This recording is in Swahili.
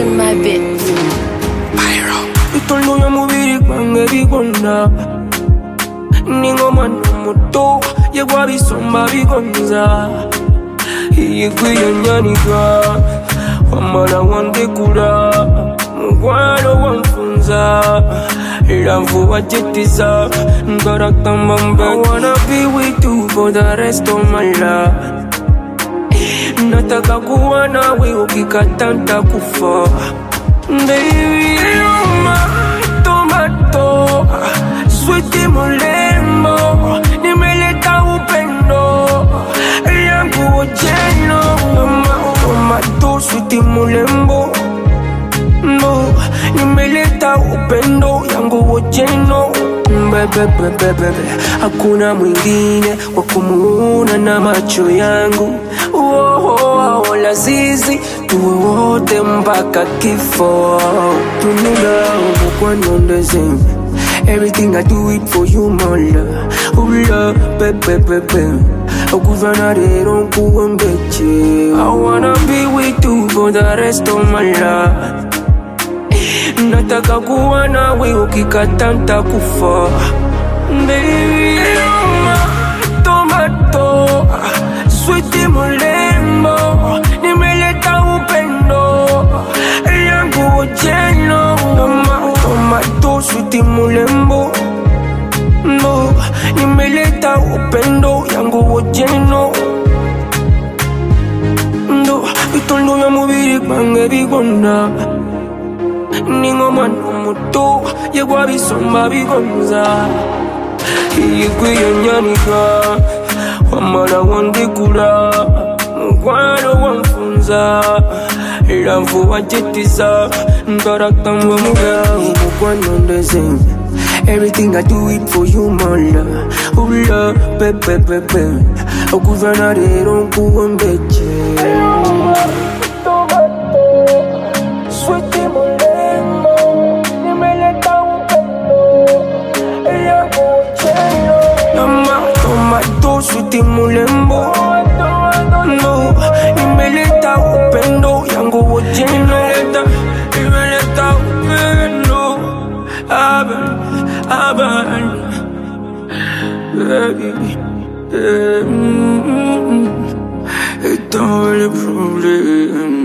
in my bed. Itondo ya mubiri gwange bigona Ningomwana muto yegwa bisomba bigonza Yegwiyanyanika wamala wandekula mukwano wanfunza era vuba jetiza ngarakamba mbe I wanna be with you for the rest of my life nataka kuwa nawe ukikata ntakufa Baby, yuma, tomato switi mulembo nimeleta upendo yangu ojeno Mama, tomato switi mulembo no nimeleta upendo yangu ojeno bebebebebebe hakuna mwingine wa kumuona na macho yangu Woah, lazizi tuwe wote mpaka kifo tunula umukwanondeze Everything I do it for you, my love. Oh, love, baby, baby. Okuvana rero nkuwe mbeche I wanna be with you for the rest of my life nataka kuwa nawe ukikata ntakufa Baby, yuma, tomato switi mulembo nimeleta upendo yangu ojeno Toma- tomato switi mulembo no nimeleta upendo yangu ojeno ndo itondo ya mubiri gwange bigona ningomwana muto yegwa bisomba bigonza yegwiyanyanika wamala wandekula mukwano wanfunza era vuba jetiza ngarakamba mugawo mukwanondeze Everything I do it for you, my love. Oh, love, baby, baby. Okuvana rero nkuwe mbeche. Sweetie mulembo, nimeleta upendo yangu chelo. Mama, tomato, sweetie mulembo. No, nimeleta upendo yangu chelo. Nimeleta, nimeleta upendo. Aban, aban, baby. Mm, mm, mm. It's all a problem.